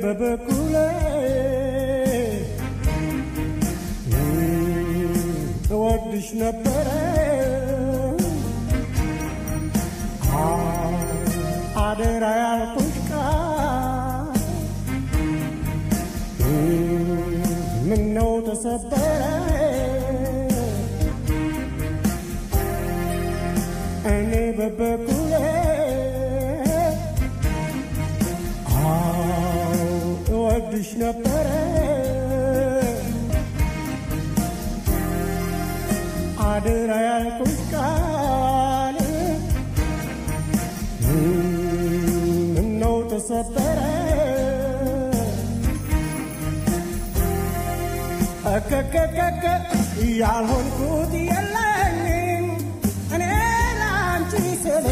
በበኩሌ እወድሽ ነበረ አደራ ያልኩሽ ቃል ምነው ተሰበረ እኔ በበኩሌ አዎ እወድሽ ነበረ አደራ ያልኩሽ ቃል ምነው ተሰበረ እከከከከ ያልሆንኩት የለኝም እኔ ላንቺ ስል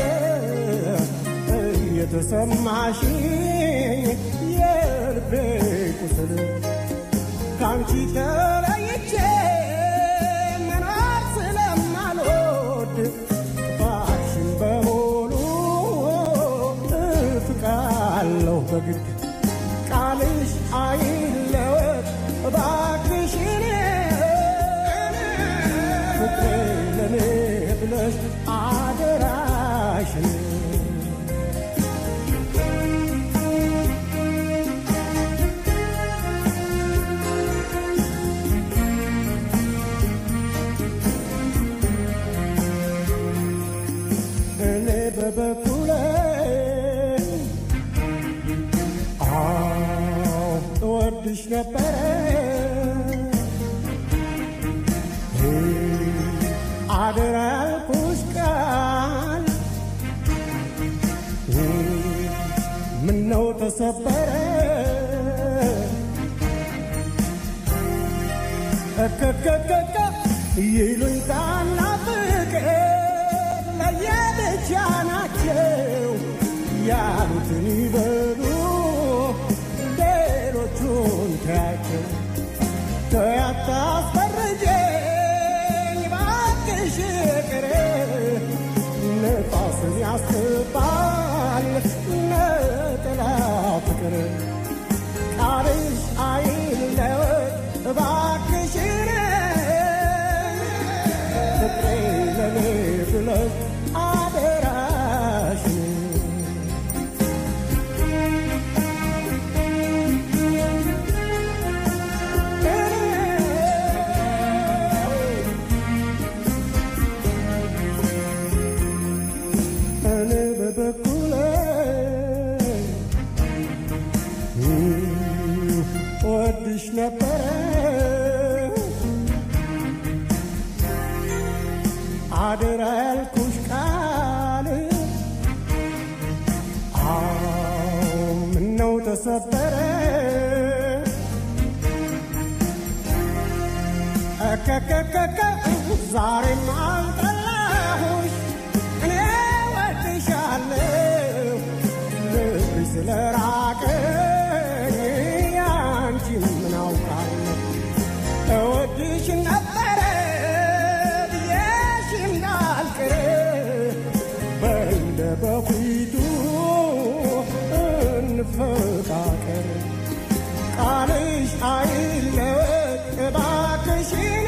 እየተሰማሽ የልቤ ቁስል ካንቺ ተለይቼ መኖር ስለማልወድ ጥፋትሽን በሙሉ እፍቃለሁ በግድ ቃልሽ አይለወጥ እባክሽን ፍቅሬ ለኔ ብለሽ አደራሽን እኔ በበኩሌ አዎ እወድሽ ነበረ አደራ ያልኩሽ ቃል ምነው ተሰበረ እከከከከ ይሉኝታና ፍቅር ለየብቻ ናቸው ያሉትን ይበሉ ሌሎቹን ተያቸው ተያታስፈርጀኝ ባክሽ ቅር ነፋስን ያስባል ነጥላ ፍቅር ቃልሽ አይለወጥ እባክሽን ፍቅሬ ለኔ ብለሽ አደራሽን እኔ በበኩሌ ወድሽ ነበረ አደራ ያልኩሽ ቃል አዎ ምነው ተሰበረ እከከከከ ዛሬም አልጠላሁሽ እኔ ወድሻለሁ ልብሽ ስለራቀኝ ያንቺን ምን አውቃለሁ እወድሽ ነበረ ብዬሽ እንዳልቅር በእንደ በፊቱ እንፈቃቀር ቃልሽ አይለወጥ እባክሽን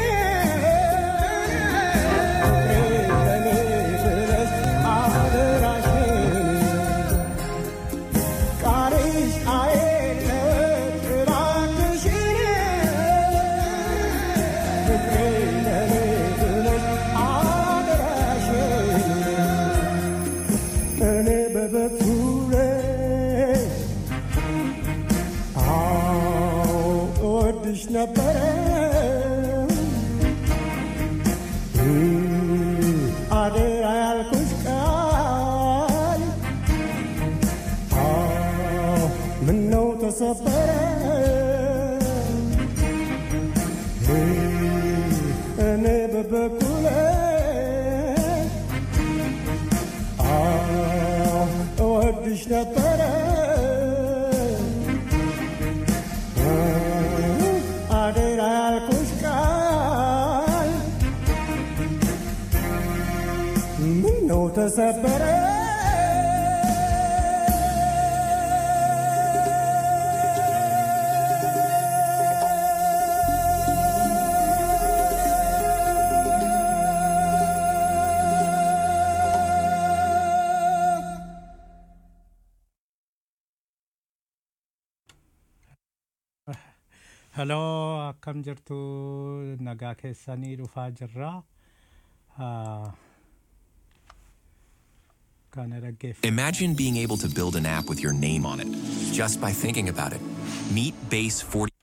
ለኔ ብለሽ አደራሽን ቃልሽ አይለወጥ እባክሽን ፍቅሬ ለኔ ብለሽ አደራሽን እኔ በበኩሌ አዎ እወድሽ ነበረ አደራ ያልኩሽ ቃል አዎ ምነው ተሰበረ እኔ በበኩሌ አዎ እወድሽ ነበረ አደራ ያልኩሽ ቃል ምነው ተሰበረ Heloo akkam jirtu nagaa keessanii dhufaa jirra. Ah, Kana dhaggeeffatu. Imagine being able to build an app with your name on it just by thinking about it. Meet Base 40.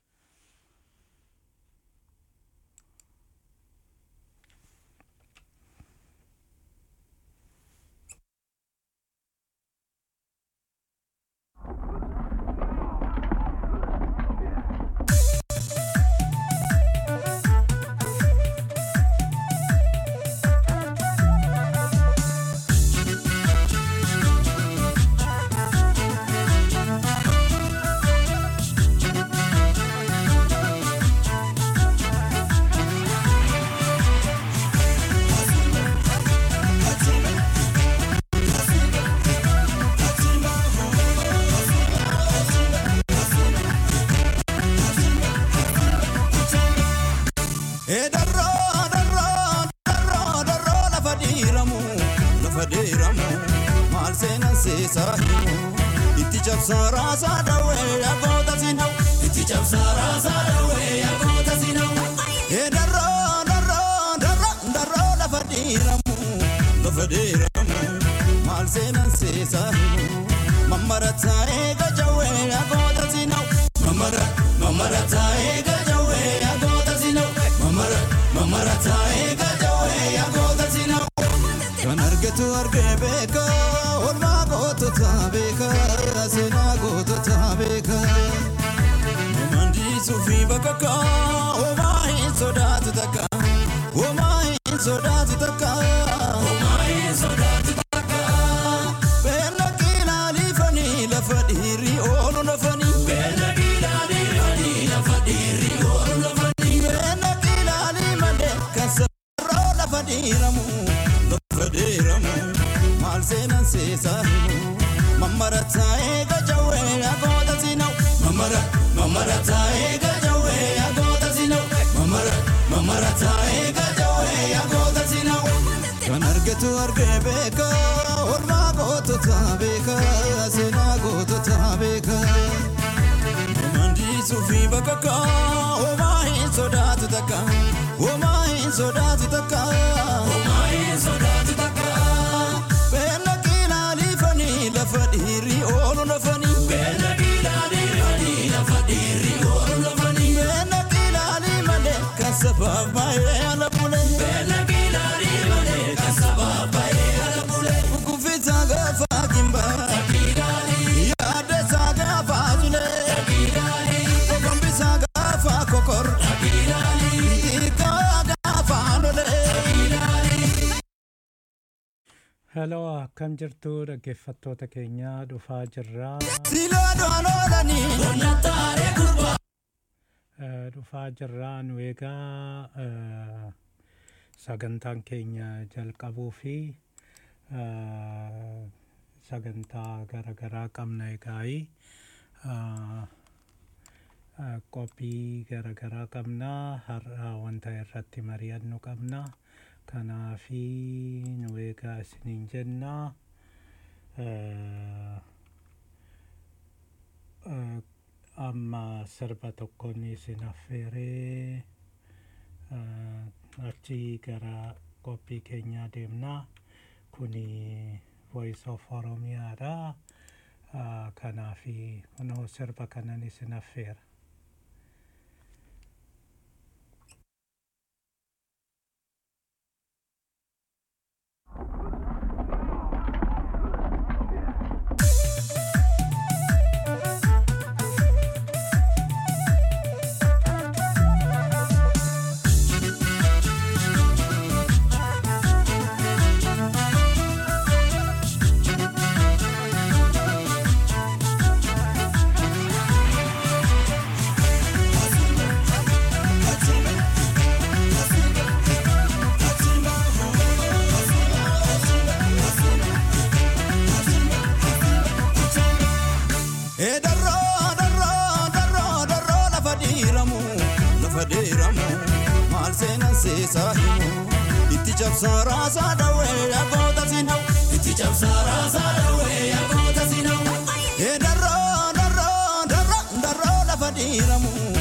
Ee darroo darroo darroo darroo lafa dhiiramu lafa dhiiramu maal seenan seesaa himu itti cabsaa raasaa dhawee yagoota sinau itti cabsaa raasaa dhawee yagoota sinau. Ee darroo darroo darroo darroo lafa dhiiramu lafa dhiiramu maal seenan seesaa himu mammarataa eega jawee yagoota sinau mamara mamara taa'ee gajawee yagoota sinau mamara mamara taa'ee gajawee yagoota sinau. Kan argatu argee beeka oolmaa gootota beeka seenaa gootota beeka. Mandisuu fi bakka homaa hin sodaatu takka homaa hin sodaatu takka. Homaa hin sodaatu takka. Beela qilaalii fanii lafa dhiirri oolu lafanii. Beela qilaalii fanii lafa dhiirri oolu lafanii. Beela qilaalii malee kan sararoo lafa dhiiramu lafa dhiiramu maal seenan seesaa himu. Mamara taa'ee gajawee yagoota sinau. Mamara mamara taa'ee gajawee yagoota sinau. Mamara mamara taa'ee gajawee yagoota sinau. Kan argatu argee beeka oolmaa gootota beeka seenaa gootota beeka. Mandisuu fi bakka homaa hin sodaatu takka homaa hin sodaatu takka. Homaa hin sodaatu takka. Beela qilaalii fanii lafa dhiirri oolu lafanii. Beela qilaalii fanii lafa dhiirri oolu lafanii. Beela qilaalii malee kan sabaaf baay'ee ala bule. Beela qilaalii malee kan sabaaf baay'ee ala bule. Kuffisa gaafa kimba. Yaada isaa gaafa jule. Kokombisa gaafa kokor. Hiikaa gaafa lole. Heloo akkam jirtu dhaggeeffattoota keenya dhufaa jirra. Silaa du'an oolanii. Eh, Dhufaa jirra nu egaa eh, sagantaan keenya jalqabuu fi eh, sagantaa garaagaraa qabna egaa'ii. Eh, eh, qophii garaagaraa qabna har'a wanta irratti mari'annu qabna kanaafi nu egaa isiniin jenna eh, eh, amma sirba tokkoon isin affeeree eh, achi gara qophii keenyaa deemna kuni voice of oromiyaadha Eh, kanaafi kunoo sirba kanan isin affeera Ee darroo darroo darroo darroo lafa dhiiramu lafa dhiiramu maal seenan seesaa himu itti cabsaa raasaa dhawee yagoota sinau itti cabsaa raasaa dhawee yagoota sinau. Ee darroo darroo darroo darroo lafa dhiiramu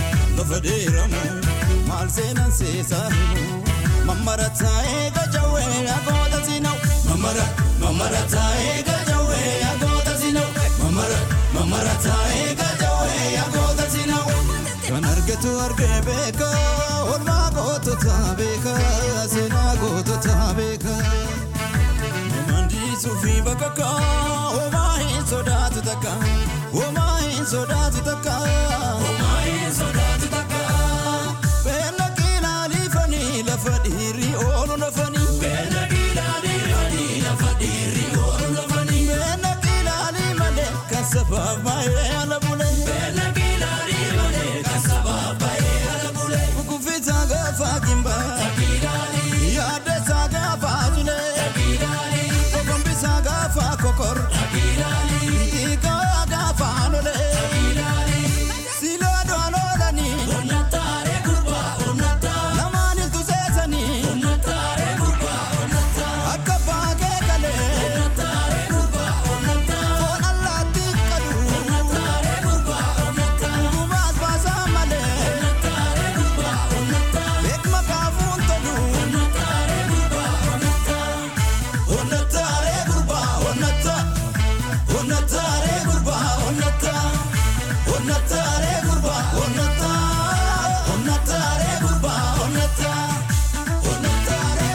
lafa deeramu maal seenan seesaa himu mammara taa'ee gajawwee yagoota sinau mammara mammara taa'ee gajawwee yagoota sinau mammara mammara taa'ee gajawwee yagoota sinau kan argatu argee beeka olmaa gootota beeka seenaa gootota beeka. Mandii fi bakka homaa hin sodaatu takka homaa hin sodaatu takka homaa hin sodaatu takka. Beela kiilaalii fanii lafa dhiirri oolu lafanii. Beela kiilaalii fanii lafa dhiirri oolu lafanii. Beela kiilaalii malee kan sabaaf baay'ee ala bulee. Beela kiilaalii malee kan sabaaf baay'ee ala bulee. Kukufiisa gaafa kimbaa. Takiilaalii. Yaaddeessa gaafa tulee. Takiilaalii. Kokombisa gaafa kokor. Takiilaalii. Hiikaa gaafa lolee. Takiilaalii. Silaa doon oolanii. Onnataaree gurbaa onnataa. Lamaan iltu seesanii. Onnataaree gurbaa onnataa. Akka baagee galee. Onnataaree gurbaa onnataa. Foon allaattii qadu. Onnataaree gurbaa onnataa. Gubaas baasaa malee. Onnataaree gurbaa onnataa. Beekma kaafuun tolu. Onnataaree gurbaa onnataa. Onnataaree gurbaa onnataa. Onnataaree gurbaa onnataa. Onnataaree gurbaa onnataa. Onnataaree gurbaa onnataa. Onnataaree.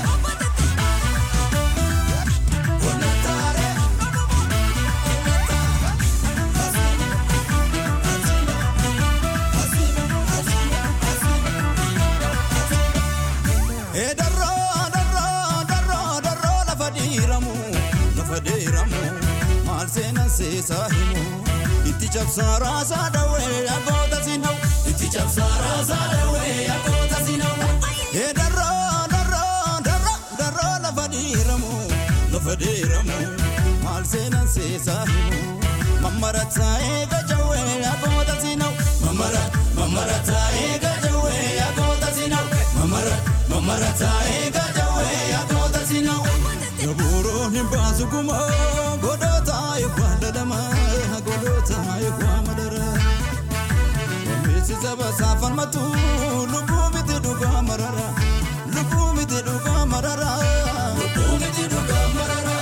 Onnataaree. Ee darroo darroo darroo darroo lafa dhiiramu lafa dhiiramu maal seenan seesaa himu itti cabsaa raasaa dhawee yagoota sinau itti cabsaa raasaa dhawee yagoota sinau. Ee darroo darroo darroo darroo lafa dhiiramu lafa dhiiramu maal seenan seesaa himu mammara taa'ee gajawee yagoota sinau mammara mammara taa'ee gajawee yagoota sinau mammara mammara taa'ee gajawee yagoota sinau. Yabuuroon hin baasu kuma godhoota eebbaa dadhama godhoota eebbaa madara. Wammeessi saba saafalmatu lubbuu miti dhugaa marara lubbuu miti dhugaa marara. Lubbuu miti dhugaa marara.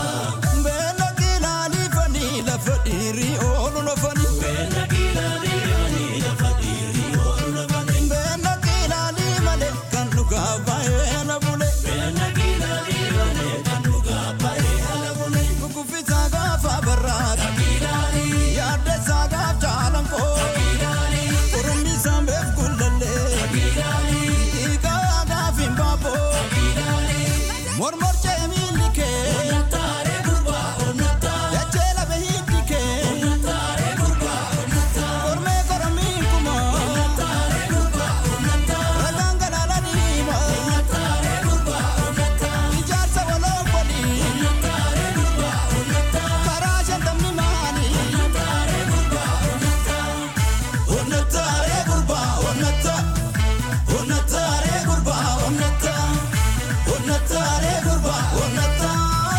Beela kiilaalii fanii lafa dhiirri oolu lafanii. Beela kiilaalii fanii lafa dhiirri oolu lafanii. Beela kiilaalii malee kan dhugaa baay'ee ala bulee. Beela kiilaalii malee kan dhugaa baay'ee ala bulee. Kukufiisa gaafa barraata. Kiilaalii. Yaaddeessa gaaf jaalan koo. Kiilaalii. Oromisa meef kullallee. Kiilaalii. Hiikaa gaaf hin baaboo. Kiilaalii. Mormor cee miilli kee. Onnataaree gurbaa onnataa. Dachee lafa hiddi kee. Onnataaree gurbaa onnataa. Kormee koromiin kuma. Onnataaree gurbaa onnataa. Ragaan galaana diima. Onnataaree gurbaa onnataa. Ijaarsa waloo godhi. Onnataaree gurbaa onnataa. Karaa shantamni maali. Onnataaree gurbaa onnataa. Onnataaree gurbaa onnataa. Onnataaree gurbaa onnataa. Onnataaree gurbaa onnataa.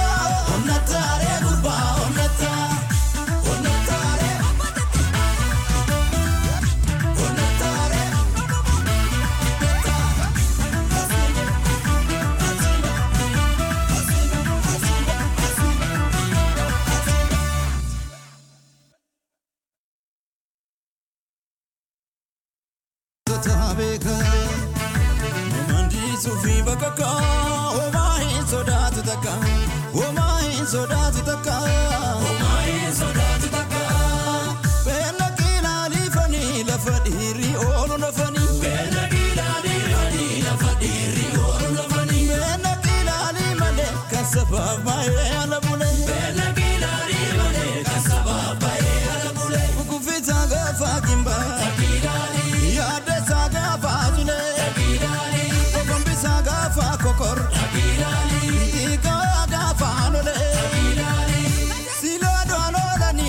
Onnataaree gurbaa onnataa. Onnataaree. Onnataaree. Mandii fi bakka homaa hin sodaatu takka homaa hin sodaatu takka homaa hin sodaatu takka. Beela kiilaalii fanii lafa dhiirri oolu lafanii. Beela kiilaalii fanii lafa dhiirri oolu lafanii. Beela kiilaalii malee kan sabaaf baay'ee ala bulee. Beela kiilaalii malee kan sabaaf baay'ee ala bulee. Kukufiisa gaafa kimbaa. Takiilaalii. Yaaddeessa gaafa tulee. Takiilaalii. Kokombisa gaafa kokor. Takiilaalii. Hiikaa gaafa lolee. Takiilaalii. Silaa doon oolanii.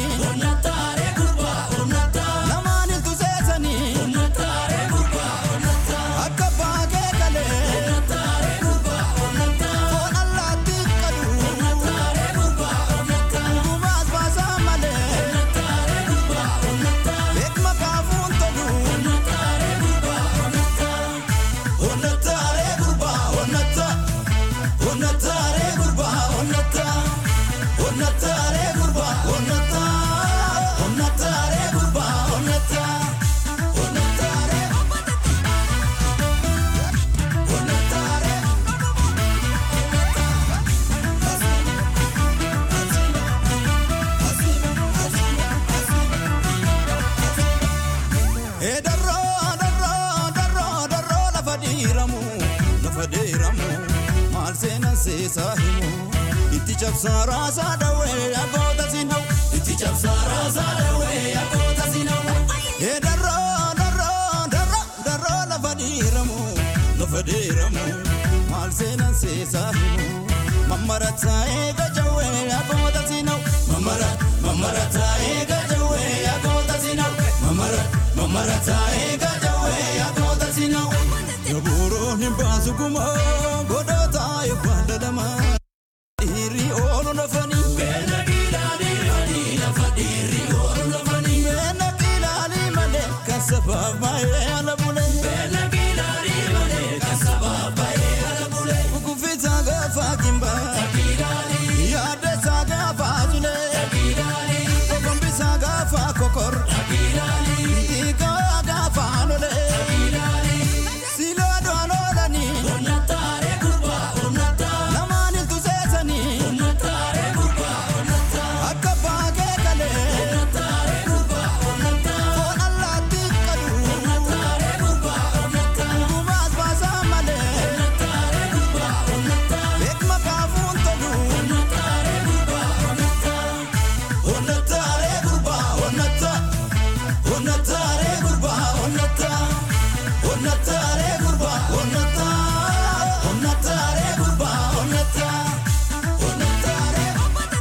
lafa deeramu maal seenan seesaa himu itti cabsaa raasaa dhawee yagoota sinau itti cabsaa raasaa dhawee yagoota sinau ee darroo darroo darroo darroo lafa deeramu lafa deeramu maal seenan seesaa himu mammarataa eega jawee yagoota sinau mamara mamarataa eega jawee yagoota sinau mamara mamarataa eega jawee yagoota sinau yabuuroon hin baasu gumaa godhootaa eebbaa dhadhamaa dhiirri oolu nafanii. Beela kiilaalii lafa dhiirri oolu nafanii. Beela kiilaalii malee kan sabaaf baay'ee ala bulee. Beela kiilaalii malee kan sabaaf baay'ee ala bulee. Kukufisaa gaafa kimbaa. Takiilaalii. Yaaddeessaa gaafa ajulee. Takiilaalii. Kokombisaa gaafa kokor. Takiilaalii. Hiikaa gaafa anolee. Takiilaalii. Silaa doon oolanii. Onnataaree gurbaa onnataa. Namaan iltu seesanii. Onnataaree gurbaa onnataa. Akka baakee kalee. Onnataaree gurbaa onnataa. Foon allaattii qalu. Onnataaree gurbaa onnataa. Gubaas baasaa malee. Onnataaree gurbaa onnataa. Beekma kaafuun tolu. Onnataaree gurbaa onnataa. Onnataaree gurbaa onnataa. Onnataaree gurbaa onnataa. Onnataaree gurbaa onnataa. Onnataaree gurbaa onnataa. Onnataaree.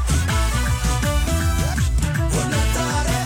Onnataaree.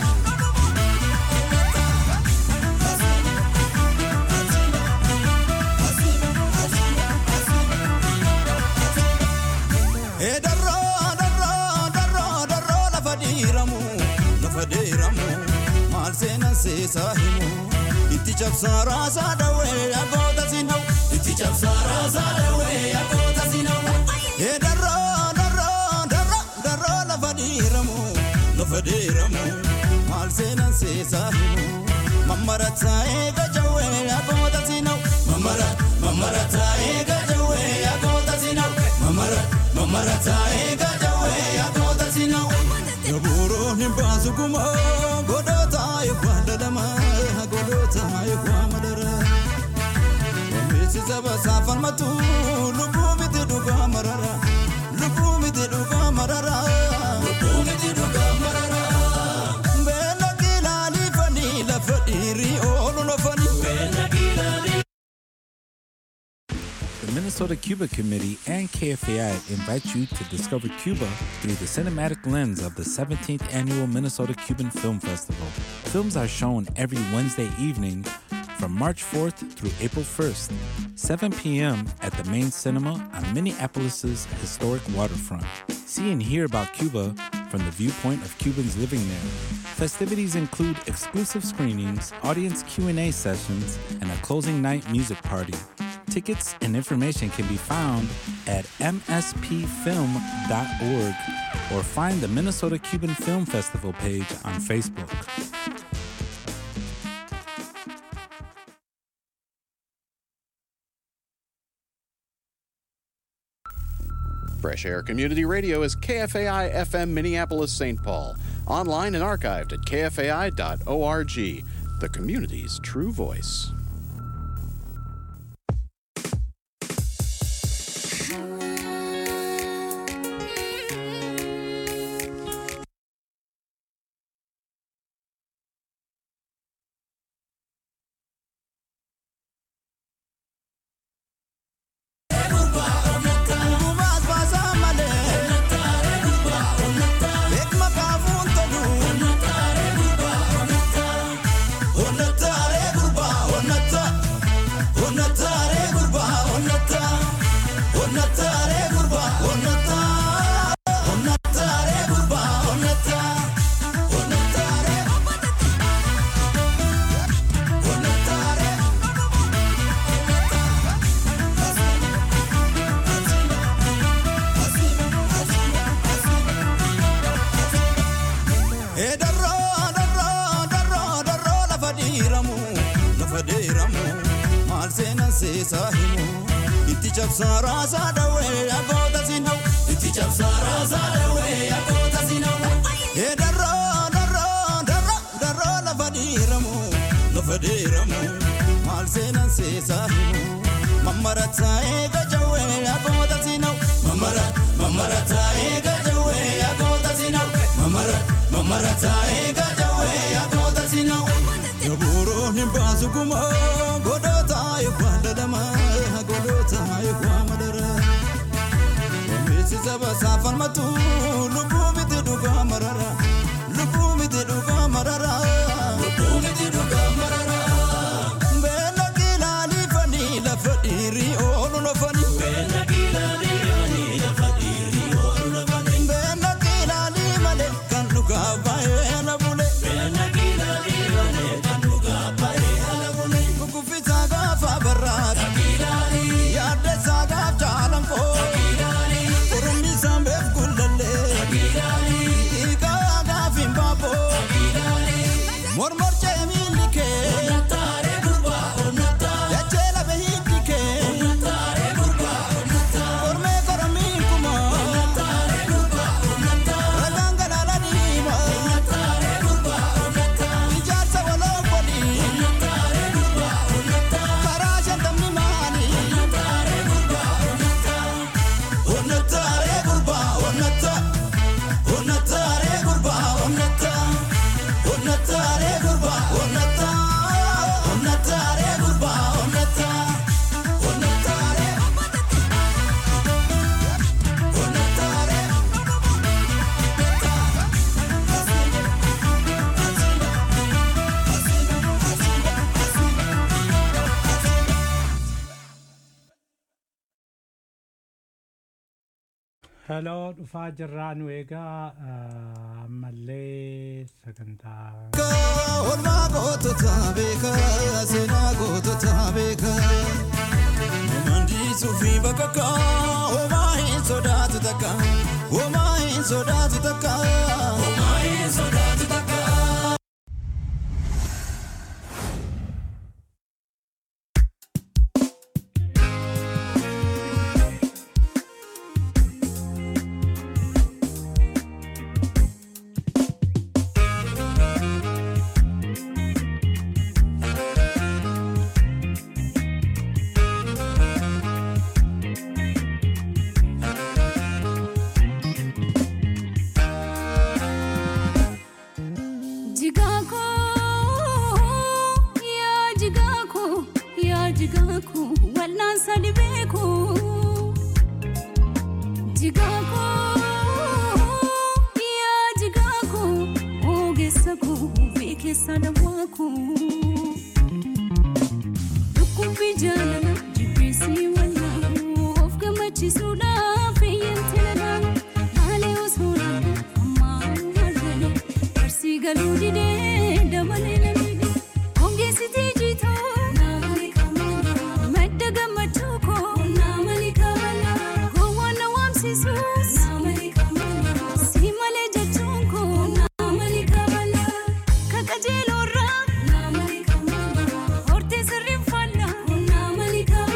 Ee darroo darroo darroo darroo lafa dhiiramu lafa dhiiramu maal seenan seesaa himu itti cabsaa raasaa dhawee yagoota sinau itti cabsaa raasaa dhawee yagoota sinau ee darroo darroo darroo darroo lafa dhiiramu lafa dhiiramu maal seenan seesaa himu mammarataa eega jawee yagoota sinau mamara mammarataa eega jawee yagoota sinau mamara mammarataa eega jawee yagoota sinau yabuuroon hin baasu gumaa godhootaa eebbaa dhadhamaa godhootaa eebbaa madaraa Beeksisa basaa falmatu lubbuu miti dhugaa marara lubbuu miti dhugaa marara lubbuu miti dhugaa marara. Beela kilaalii fanii lafa dhiirii oolu lafanii. Beela kilaalii. The Minnesota Cuba Committee and KFAI invite you to discover Cuba through the cinematic lens of the 17th annual Minnesota Cuban Film Festival. Films are shown every Wednesday evening from March 4th through April 1st, 7 p.m. at the main cinema on Minneapolis's historic waterfront. See and hear about Cuba from the viewpoint of Cubans living there. Festivities include exclusive screenings, audience Q&A sessions, and a closing night music party. Tickets and information can be found at mspfilm.org or find the Minnesota Cuban Film Festival page on Facebook. Fresh Air Community Radio is KFAI FM Minneapolis St. Paul. Online and archived at kfai.org, the community's true voice. Gubaas baasaa malee. Beekma kaafuun tolu. Onnataaree gurbaa onnataa. Onnataaree gurbaa onnataa. Onnataaree gurbaa onnataa. Onnataaree gurbaa onnataa. Onnataaree gurbaa onnataa. Onnataaree. Onnataaree. Ee darroo darroo darroo darroo lafa dhiiramu lafa dhiiramu maal seenan seesaa himu itti cabsaa raasaa dhawee yagoota sinau itti cabsaa raasaa dhawee yagoota sinau ee darroo darroo darroo darroo lafa dhiiramu lafa dhiiramu maal seenan seesaa himu mamara taa'ee gajawwee yagoota sinau mamara mamara taa'ee gajawwee yagoota sinau mamara mamara taa'ee gajawwee yagoota sinau yabuuroon hin baasu gumaa godhoota eekwaa dadhama godhoota eekwaa madara Wambeessi saba saafalmatu lubbuu miti dhugaa marara lubbuu miti dhugaa marara lubbuu miti dhugaa marara. Beela kilaalii fanii lafa dhiirii oolu lafanii. Beela kilaalii lafa dhiirii oolu lafanii. Beela kilaalii malee kan dhugaa baay'ee na bule. Beela kilaalii malee kan dhugaa baay'ee na bule. Kukufisaa gaafa barraaqaa. Kilaalii. Yaaddeessaa gaaf jaalan koo. Kilaalii. Oromisaa beef gullallee. Kilaalii. Hiikaa gaaf hin baaboo. Kilaalii. Mormor ceemilli kee. Onnataaree gurbaa onnataa. Yacheela behiiddi kee. Onnataaree gurbaa onnataa. Kormee koromiin kuma. Onnataaree gurbaa onnataa. Ragaan galaala diima. Onnataaree gurbaa onnataa. Ijaarsa waloo godhi. Onnataaree gurbaa onnataa. Karaa shantamni maali. Onnataaree gurbaa onnataa. Onnataaree gurbaa onnataa. Onnataaree gurbaa onnataa. Onnataaree gurbaa onnataa. Onnataaree gurbaa onnataa. Onnataaree. Onnataaree. Heloo dhufaa jirraa nu egaa ah, ammallee sagantaa Oolmaa gootota beekaa seenaa gootota beekaa. Mandiisuu fi bakka homaa hin sodaatu takka. Homaa hin sodaatu takka. Homaa hin sodaatu takka. Jigaako yaa jigaako yaa jigaako walnaan sadi beeku. Jigaako yaa jigaako ogeessa koo beekessa dawwaako. Dhukkubbii jaalala jibbeessii wallaalu of gammachiisuudhaaf eeyyamte ladhaan haalee osoo laalu ammaa haallee barsii galuu didee dabalee lamide hongeessitii jiitoo naamani kamala madda gammachuu koo naamani kamala gowwaan na waamsisuus naamani kamala si malee jechuun koo naamani kamala kakajeeloorraa naamani kamala hortee sirriin faallaa naamani kamala.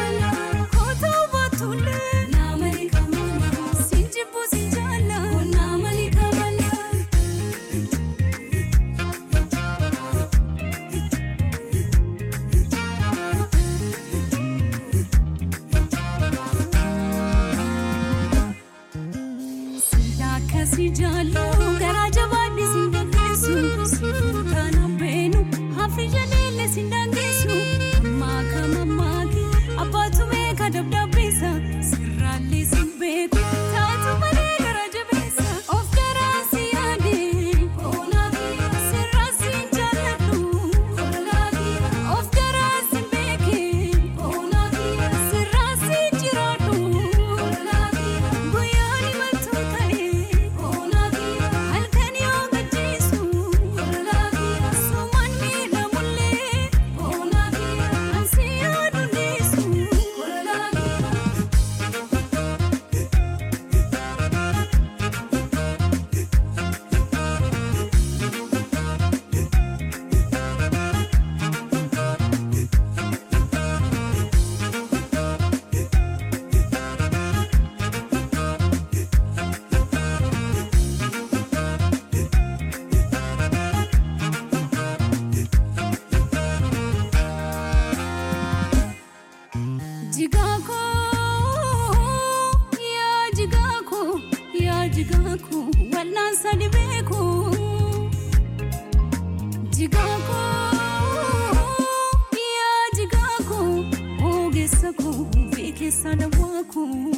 keessa dawwaa koo.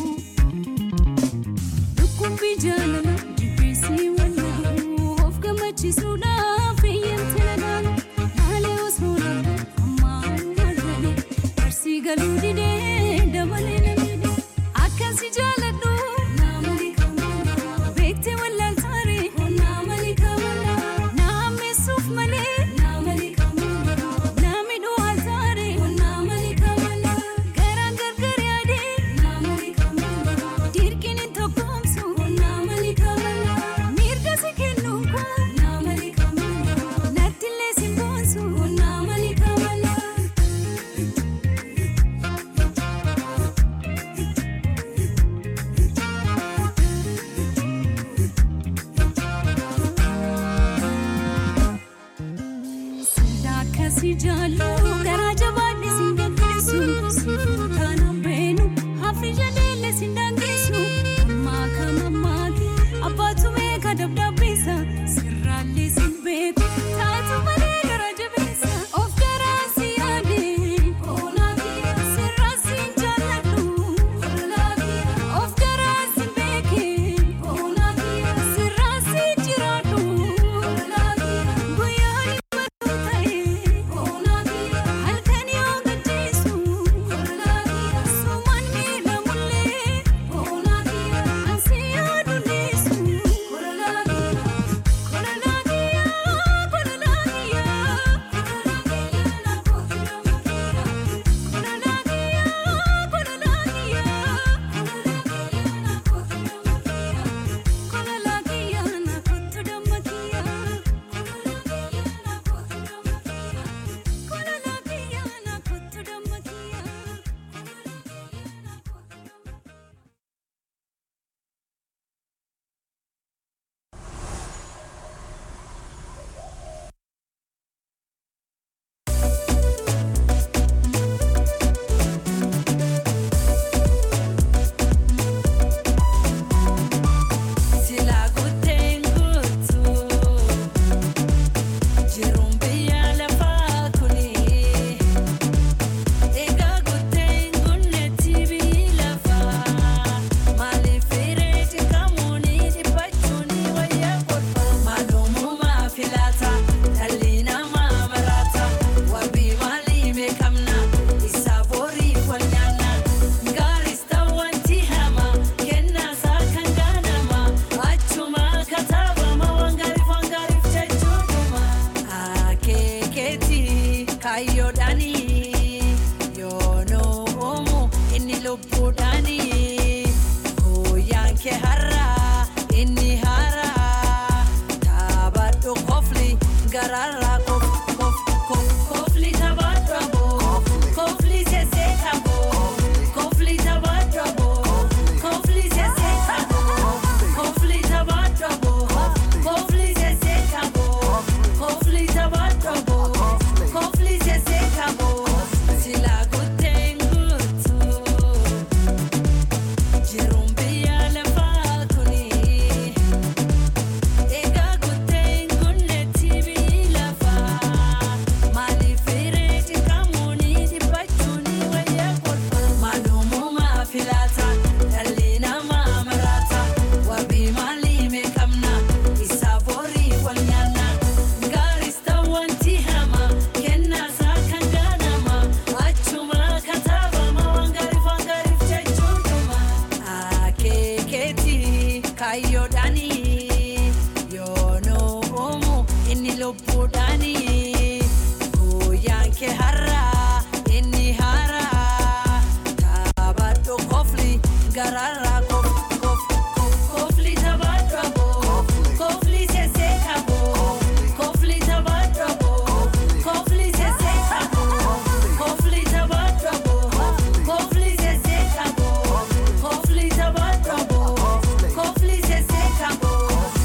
Dhukkubbii jaalala jibbiisii wallaaluu of gammachiisuudhaaf eeyyamte nagaanu haalee osoo laala ammaa maagalee barsii galuu didee dabalee namidhe akkasi jaaladhu naamali kamala beekte wallaaltaare naamali kamala naamessuuf malee naamali kamala naamidhuu altaare naamali kamala garaan gargar yaadee naamali kamala dirqiin hin tokkoomsu naamali kamala mirga si kennuun kun naamali kamala nattillee si boonsu naamali kamala. Sida akkasii jaallu garaa jabaadhe sin gaggeessu siifuu taanaan beenu hafi jadeelle sin dangeessu ammaa kan ammaati abbaatu beeka dabdabbeessa sirraallee sin beeku taatu malee gara jabeessa of garaa si yaade sirraa sin jaalladhu of garaa si beeke sirraa si jiraadhu guyyaa halkan yoo gajjeessu sumaan miidha mullee ansi yaaduleessu Silaa guuteen guutuu jiruun biyya lafaa kuni egaa guuteen gunnetti biyyi lafaa maaliif firee cinqamuuni dhiphachuuni wayyaa kolfaa maalummaa filaata dhalli namaa maraata wabii maalii beekamna isaa boriif wal nyaanna gaaris ta'uwanti hama kennaasaa kan gaanama achuma kataabama waan gaariif waan gaariif jechuudha akeekeeti kaayyoodhaani yoonoo oomu inni lubbuudhaani guyyaan kee har'aa inni haaraa taphadhu kofli garaarraa kof kof kof kofli taphadhu aboo kofli seeseeta aboo kofli taphadhu aboo kofli seeseeta aboo kofli taphadhu aboo kofli seeseeta aboo kofli taphadhu aboo kofli seeseeta aboo silaa guuteen guutuu jiruun biyya lafaa kuni. Egaa guuteen gunnetti biyyi lafaa maaliif firee cinqamuuni dhiphachuuni wayyaa kolfaa maalummaa filaata dhalli namaa maraata wabii maalii meeqamna isaa boriif wal nyaanna gaaris ta'uwanti hama kennaasaa kan gaanama achuma kataabama waan gaariif waan gaariif jechuudha akeekeeti kaayyoodhaani yoonoo oomu inni lubbuudhaani guyyaan kee har'aa inni haaraa taphadhu kofli garaarraa kof kof kof kofli taphadhu aboo kofli seeseeta aboo kofli taphadhu aboo kofli seeseeta aboo kofli taphadhu aboo kofli seeseeta aboo kofli taphadhu aboo kofli seeseeta aboo.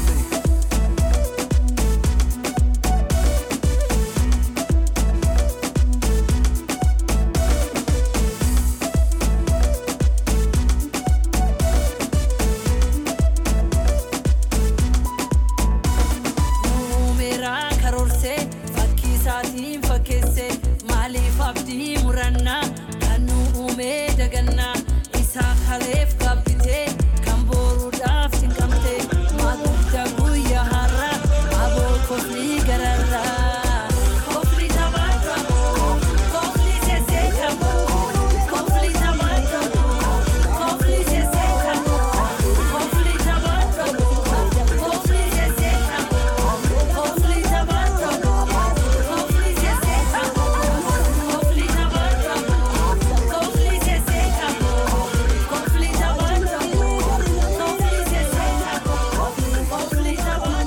Numeeraa karoorsee fakkii isaatiin fakkeessee maaliif abdii murannaa kan nu uumee daga gannaa isaa kaleef qabbitee kan booruudhaaf cinqamte maaguddaa guyyaa har'a aboo koflii gararraa koflii taphaatu koflii seseekamu koflii taphaatu koflii seseekamu koflii taphaatu koflii seseekamu koflii taphaatu koflii seseekamu koflii taphaatu koflii seseekamu koflii taphaatu koflii seseekamu koflii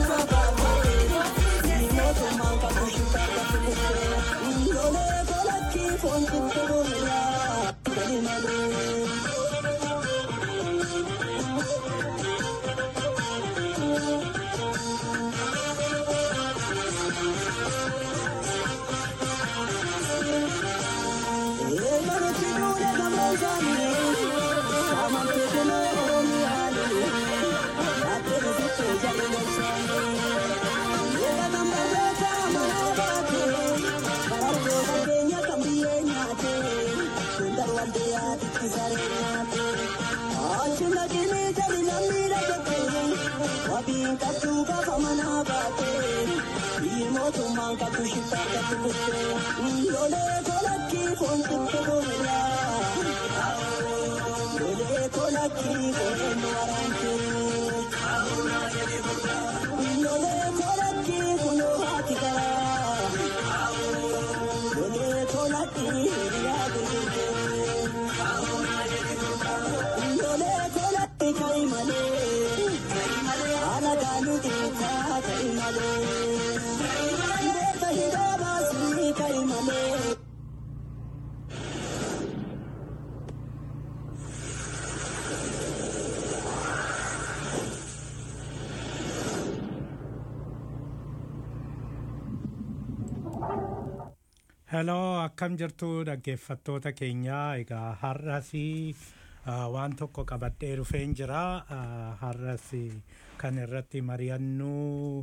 Heloo akkam jirtu dhaggeeffattoota keenya egaa har'as uh, waan tokko qabadhee dhufeen jira uh, har'as kan irratti mari'annu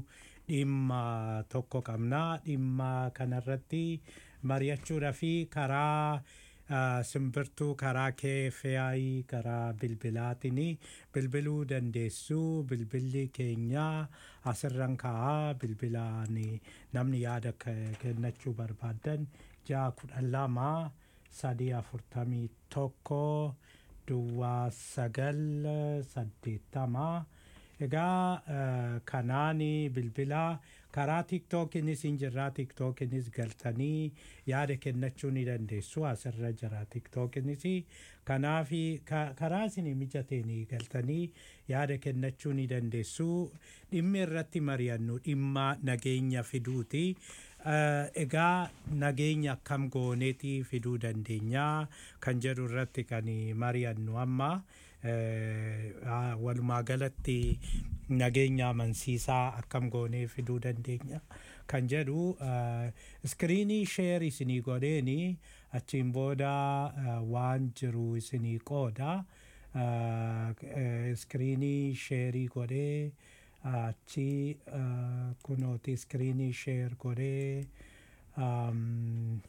dhimma tokko qabna dhimma kanarratti mari'achuudha fi karaa uh, simbirtuu karaa KFI karaa bilbilaatiin bilbiluu dandeessu bilbilli keenya asirran kaa'aa bilbilaan namni yaada ke- kennachuu barbaadan ja'a kudhan lama sadii afurtamii tokko duwwaa sagal saddeettama egaa eh, kanaan bilbila karaa tiktookinis hin jirra tiktookinis galtanii yaada kennachuu ni dandeessu asirra jira tiktookinis kanaaf ka- karaa isin mijateen galtanii yaada kennachuu ni dandeessu dhimmi irratti mari'annu dhimma nageenya fiduuti Eh, egaa nageenya akkam gooneeti fiduu dandeenya kan jedhu irratti kan mari'annu amma eh, ah, walumaa galatti nageenya amansiisaa akkam goonee fiduu dandeenya kan jedhu eh, iskiriinii sheer isinii godheeni achiin booda eh, waan jiru isinii qooda eh, eh, iskiriinii sheerii godhee achi eh, kunooti iskiriinii sheer godhee um,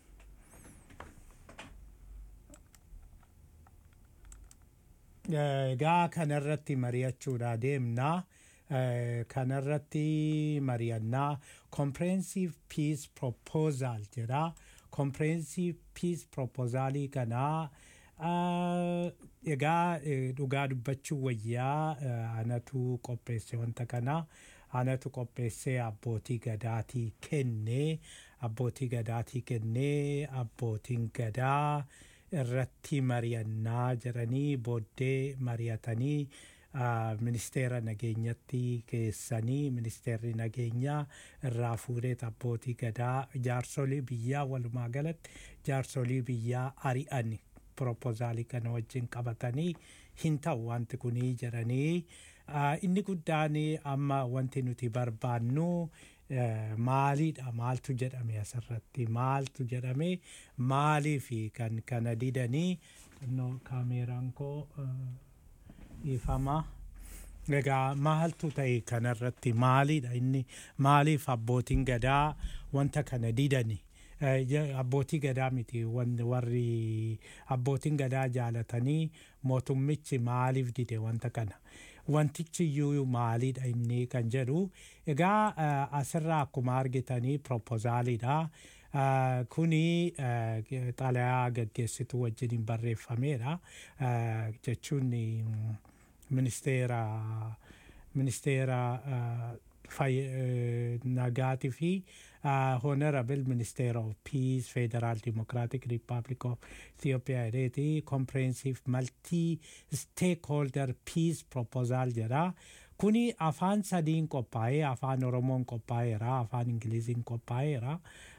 egaa kanarratti mari'achuudha deemna Eh, kanarratti mari'annaa comprehensive peace proposal jedha comprehensive peace proposalii kanaa ah, egaa eh, dhugaa dubbachuu wayyaa eh, anatu qopheesse wanta kana anatu qopheessee abbootii gadaatii kennee abbootii gadaatii kennee abbootiin gadaa irratti mari'annaa jedhanii booddee mari'atanii ah, ministeera nageenyatti geessanii ministeerri nageenyaa irraa fuudhee abbootii gadaa jaarsolii biyyaa walumaa galatti jaarsolii biyyaa ari'an proposaalii kana wajjin qabatanii hin ta'u wanti kunii jedhanii ah, inni guddaan amma wanti nuti barbaannu eh, maaliidha maaltu jedhame asirratti maaltu jedhame maaliifi kan kana didanii no kaameeraan koo eh, dhiifama. Egaa maaltu ta'e kanarratti maaliidha inni maaliif abbootiin gadaa wanta kana didani eh, je- abbootii gadaa miti wan- warri abbootiin gadaa jaalatanii mootummichi maaliif dide wanta kana wantichi iyyuu maalidha inni kan jedhu egaa eh, asirraa akkuma argitanii propoozaaliidha Uh, kuni uh, xalayaa gaggeessituu wajjin barreeffameedha uh, jechuun mm, ministeera ministeera uh, fay- uh, nagaatii fi uh, honorable minister of peace federal democratic republic of ethiopia jedheeti comprehensive multi stakeholder peace proposal jedha kuni afaan sadiin qophaa'ee afaan oromoon qophaa'eera afaan ingiliziin qophaa'eera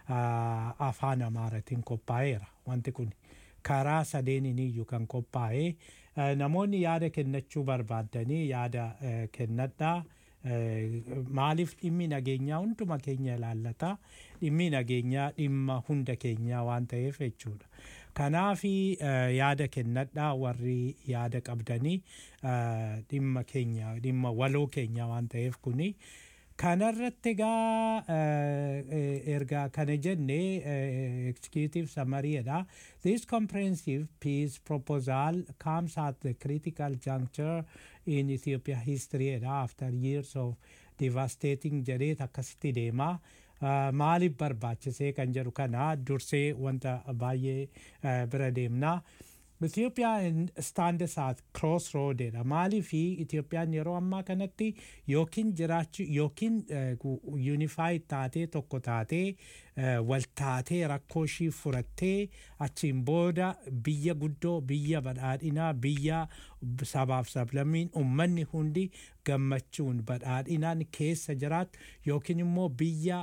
uh, afaan amaaratiin qophaa'eera wanti kun karaa sadeeniin iyyuu kan qophaa'e uh, namoonni yaada kennachuu barbaaddanii yaada uh, kennadhaa Eh, maaliif dhimmi nageenyaa hunduma keenya ilaallata dhimmi nageenyaa dhimma hunda keenyaa waan ta'eef jechuudha kanaafi eh, yaada kennadhaa warri yaada qabdanii eh, dhimma keenya dhimma waloo keenyaa waan ta'eef kuni kanarratti egaa eh, eh, erga kana jenne eh, executive summary-dha this comprehensive peace proposal comes at the critical juncture in Ethiopia history dha after years of devastating jedheet akkasitti deema Uh, maaliif barbaachisee kan jedhu kana dursee wanta baay'ee uh, bira deemna Ethiopiyaa stands at crossroad dha maaliifi Itiyoophiyaan yeroo ammaa kanatti yookiin jiraachuu yookiin unified taatee tokko taatee uh, wal taatee rakkoo ishii furattee achiin booda biyya guddoo biyya badhaadhinaa biyya sabaaf sablammiin ummanni hundi gammachuun badhaadhinaan keessa jiraatu yookiin immoo biyya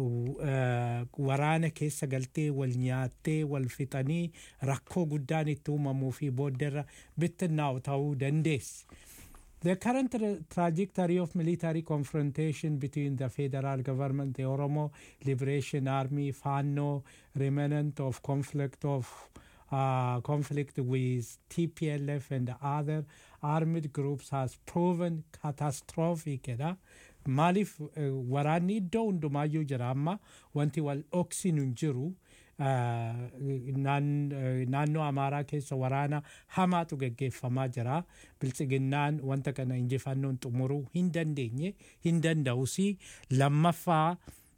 uh, waraana keessa galtee wal nyaattee wal fixanii rakkoo guddaan itti uumamuu fi booddarra bittinnaa'u ta'uu dandeessi. The current tra- trajectory of military confrontation between the federal government, the Oromo Liberation Army, FANO, remnant of conflict of uh, conflict with TPLF and other armed groups has proven catastrophic. jedha. Maaliif eh, waraanni iddoo hundumaayyuu jira amma wanti wal dhoksinu hin jiru. Uh, naan- eh, naannoo amaaraa keessa waraana hamaatu geggeeffamaa jira biltsiginnaan wanta kana injifannoon xumuruu hin dandeenye hin danda'usi lammaffaa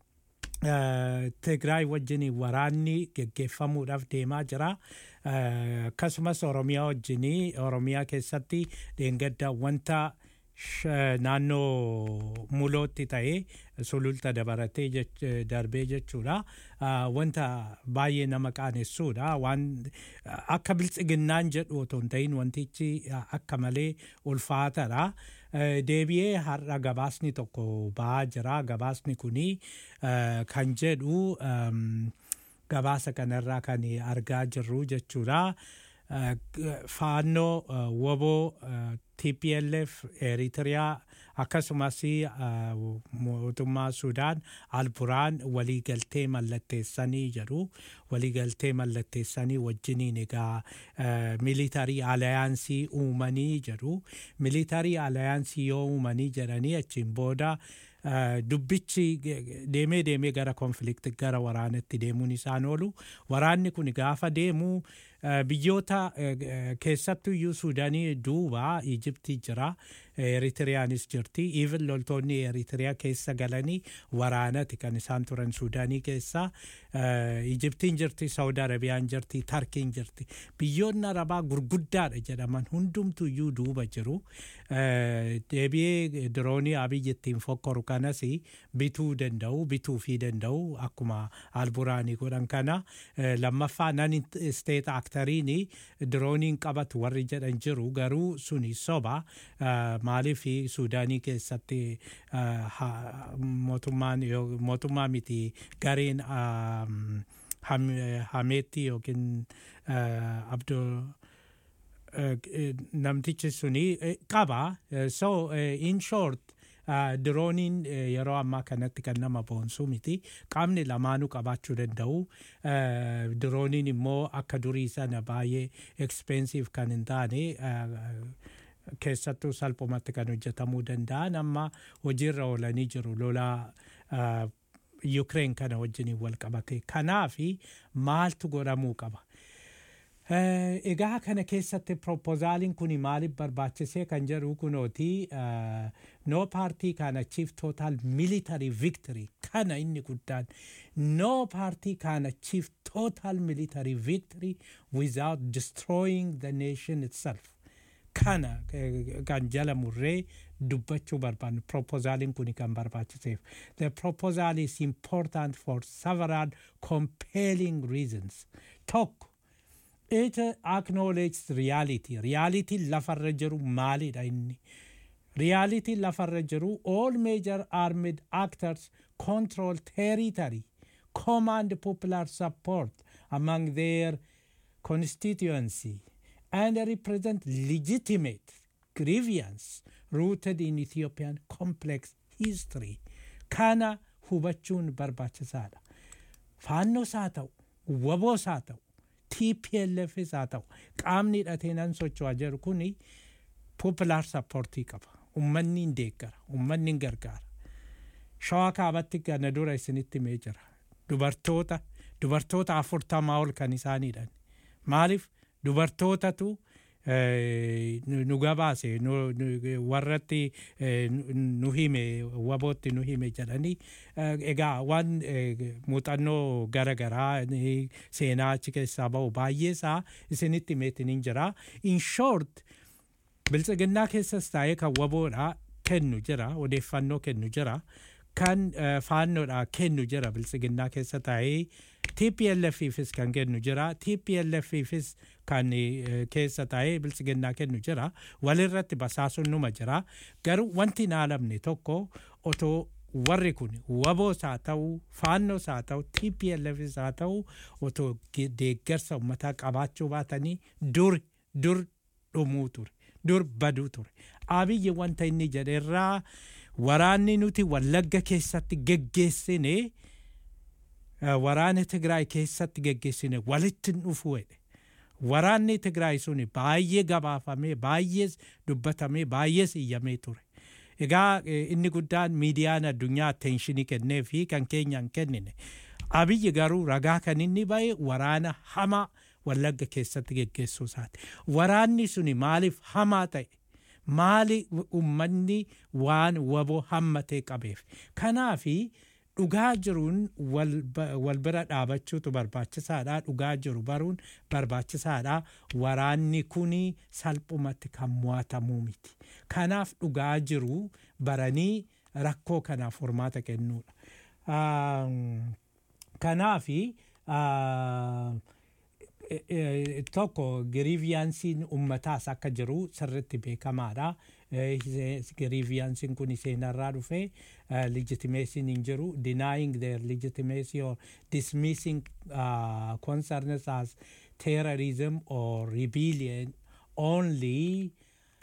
uh, Tigraay wajjin waraanni geggeeffamuudhaaf deemaa jira. Uh, akkasumas Oromiyaa wajjin Oromiyaa keessatti dheengadda wanta sh- naannoo mulootti ta'ee sululta dabaratee jech- darbee jechuudha. Uh, wanta baay'ee nama qaanessuudha. Waan akka biltsiginnaan jedhu otoo hin ta'in wantichi uh, akka malee ulfaataadha. Uh, deebi'ee har'a gabaasni tokko ba'aa jira. Gabaasni kuni uh, kan jedhu um, gabaasa kanarraa kan argaa jirru jechuudha. Uh, g- faannoo uh, woboo uh, TPLF Eritiriyaa akkasumas uh, mootummaa Sudaan alburaan waliigaltee mallatteessanii jedhu waliigaltee mallatteessanii wajjiniin egaa uh, militarii alayaansii uumanii jedhu militarii alayaansii yoo uumanii jedhanii achiin booda Uh, dubbichi ge- deemee deemee gara konflikti gara waraanatti deemuun isaan oolu waraanni kun gaafa deemu uh, biyyoota uh, keessattuu iyyuu suudaanii duuba ijiptii jira eritiriyaanis jirti even loltoonni eritiriyaa keessa galanii waraanati kan isaan turan suudaanii keessa uh, ijiptiin jirti saudi arabiyaan jirti tarkiin jirti biyyoonni arabaa gurguddaadha jedhaman hundumtu iyyuu duuba jiru uh, deebi'ee diroonii abiyyi ittiin fokkoru kanas bituu danda'u bituu fi danda'u akkuma alburaanii godhan kana eh, lammaffaa nan isteet aktariin dirooniin qabatu warri jedhan jiru garuu suni soba eh, maaliif suudaanii keessatti eh, ha- mootummaan yoo- mootummaa miti gareen um, ham- hameetti yookiin uh, abdul uh, namtichi suni eh, qaba Eh, so eh, in short uh, dirooniin eh, yeroo ammaa kanatti kan nama boonsuu miti qaamni lamaanuu qabaachuu danda'u uh, dirooniin immoo akka durii sana baay'ee expensive kan hin taane uh, keessattuu salphumatti kan hojjetamuu danda'an amma hojiirra oolanii jiru lolaa uh, Ukraine kana wajjiniin wal qabate. Kanaafi maaltu godhamuu qaba? Eh, Egaa kana keessatti propozaaliin kun maaliif barbaachisee kan jedhu kunooti eh, no party can achieve total military victory kana inni guddaan no party can achieve total military victory without destroying the nation itself kana eh, kan jala murree dubbachuu barbaannu propozaaliin kun kan barbaachiseef the proposal is important for several compelling reasons tokko it acknowledges reality reality lafarra jiru maalidha inni reality lafarra jiru all major armed actors control territory command popular support among their constituency and represent legitimate grievance rooted in Ethiopian complex history. Kana hubachuun barbaachisaadha. Faannoos haa ta'u, waboos haa ta'u, TPLFs haa ta'u, qaamni hidhatee nan socho'aa jiru kuni popular supportii qaba. Ummanni hin deeggara, ummanni hin gargaara. Shawaa kaabatti kana dura isinitti himee jira. Dubartoota, dubartoota afurtamaa ol kan isaaniidhaan. Maaliif dubartootatu eh, nu nu gabaase nu- nu- warratti eh, nu- nu hime wabootti nu hime jedhanii eh, egaa waan eh, muuxannoo gara garaa eh, seenaa achi keessaa ba'u baay'ee isaa isinitti himeetiin hin jira in short biltsiginnaa keessas taa'ee kan waboodha kennu jira odeeffannoo kennu jira kan eh, faannoodha kennu jira biltsiginnaa keessa taa'ee TPLFifis kan kennu jira TPLFifis kan eh, keessa taa'ee biltsiginnaa kennu jira walirratti basaasuun numa jira garuu wanti hin haalamne tokko otoo warri kun waboos haa ta'u faannoos haa ta'u TPLFis haa ta'u otoo ge- deeggarsa ummataa qabaachuu baatanii dur dur dhumuu ture dur baduu ture abiyyi wanta inni jedheerraa waraanni nuti wallagga keessatti geggeessine eh, waraana Tigraay keessatti geggeessine walitti hin dhufu jedhe. Waraanni Tigraay suni baay'ee gabaafamee baay'ee dubbatamee baay'ee iyyamee ture. Egaa eh, inni guddaan miidiyaan addunyaa atteenshinii kennee fi kan keenya hin kennine. Abiyyi garuu ragaa kan inni ba'e waraana hamaa wallagga keessatti geggeessuu isaati. Waraanni suni maaliif hamaa ta'e? Maali ummanni waan waboo hammatee qabeef? Kanaafi dhugaa jiruun wal ba- wal bira dhaabachuutu barbaachisaadha. Dhugaa jiru baruun barbaachisaadha. Waraanni kuni salphumatti kan mo'atamuu miti. Kanaaf dhugaa jiru baranii rakkoo kanaaf furmaata kennuudha. Um, Kanaafi uh, e- e- tokko giriiviyaansiin ummataas akka jiru sirritti beekamaadha. Giriiviyaansiin kun seenarraa dhufe legitimeesiin hin jiru. Denying their legitimacy or dismissing uh, concerns as terrorism or rebellion only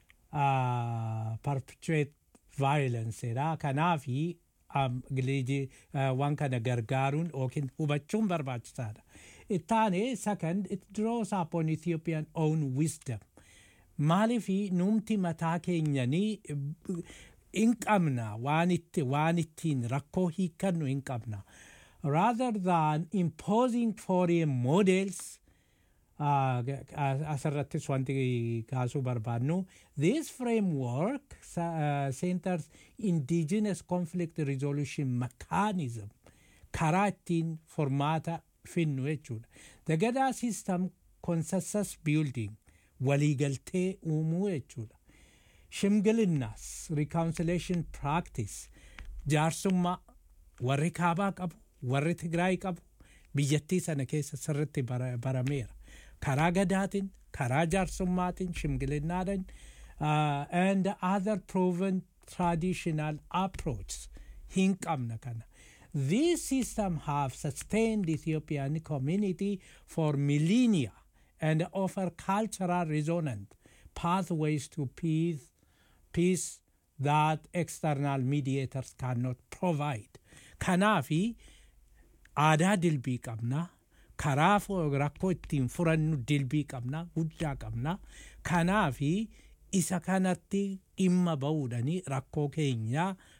uh, perpetuate violence dha. Kanaafi um, ligi- uh, waan kana gargaaruun yookiin hubachuun barbaachisaadha. Ittaane second it draws upon Ethiopian own wisdom. Maalifi numti mataa keenyanii eh, hin qabna waan itti waan ittiin rakkoo hiikkannu hin qabna. Rather than imposing foreign models uh, asirrattis wanti kaasuu barbaannu this framework uh, centers indigenous conflict resolution mechanism karaa ittiin formaata finnu jechuudha the gadaa system consensus building waliigaltee uumuu jechuudha shimgilinnaas reconciliation practice jaarsummaa warri kaabaa qabu warri tigraay qabu biyyattii sana keessa sirritti bara- barameera karaa gadaatiin karaa jaarsummaatiin shimgilinnaadhaan uh, and other proven traditional approaches hin qabna kana This system have sustained Ethiopian community for millennia and offer cultural resonant pathways to peace, peace that external mediators cannot provide. Kanaafi aadaa dilbii qabna karaa fo- rakkoo ittiin furannu dilbii qabna guddaa qabna kanaafi isa kanatti dhimma ba'uudhani rakkoo keenya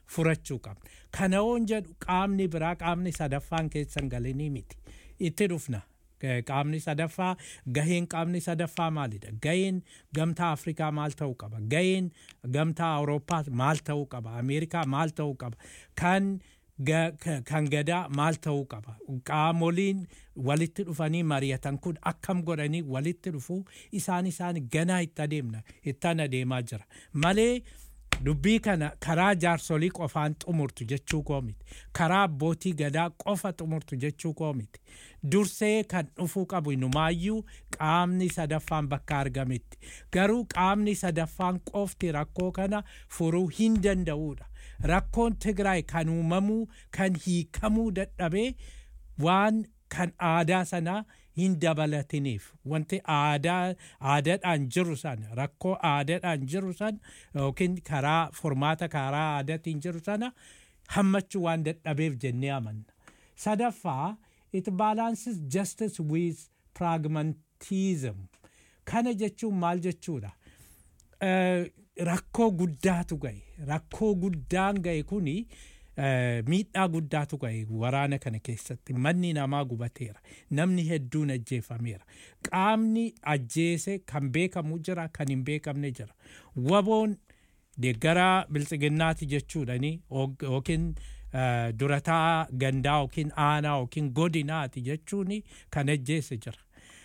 furachuu qabna. Kana yoon jedhu qaamni biraa qaamni sadaffaan keessan galinii miti. Itti dhufna. Eh, Qaamni sadaffaa gaheen qaamni sadaffaa maalidha? Gaheen gamtaa Afrikaa maal ta'uu qaba? Gaheen gamtaa Awurooppaa maal ta'uu qaba? Ameerikaa maal ta'uu qaba? Kan ga- ka- kan gadaa maal ta'uu qaba? Qaamoliin walitti dhufanii mari'atan kun akkam godhanii walitti dhufuu isaan isaan ganaa itti adeemna ittaan adeemaa jira malee dubbii kana karaa jaarsolii qofaan xumurtu jechuu koo miti karaa abbootii gadaa qofa xumurtu jechuu koo miti dursee kan dhufuu qabu inumaayyuu qaamni sadaffaan bakka argametti garuu qaamni sadaffaan qofti rakkoo kana furuu hin danda'uudha rakkoon tigraay kan uumamuu kan hiikamuu dadhabee waan kan aadaa sanaa hin dabalatiniif wanti aadaa aadaadhaan jiru san rakkoo aadaadhaan jiru san yookiin karaa furmaata karaa aadaatiin jiru sana hammachuu waan dadhabeef jennee amanna sadaffaa it balances justice with pragmatism kana jechuun maal jechuudha Eh, rakkoo guddaatu gahe rakkoo guddaan gahe kuni eh, miidhaa guddaatu gahe waraana kana keessatti manni namaa gubateera namni hedduun ajjeefameera qaamni ajjeese kan beekamu jira kan hin beekamne jira waboon deeggaraa biltsiginnaati jechuudhani og- yookiin eh, durataa gandaa yookiin aanaa yookiin godinaati jechuuni kan ajjeese jira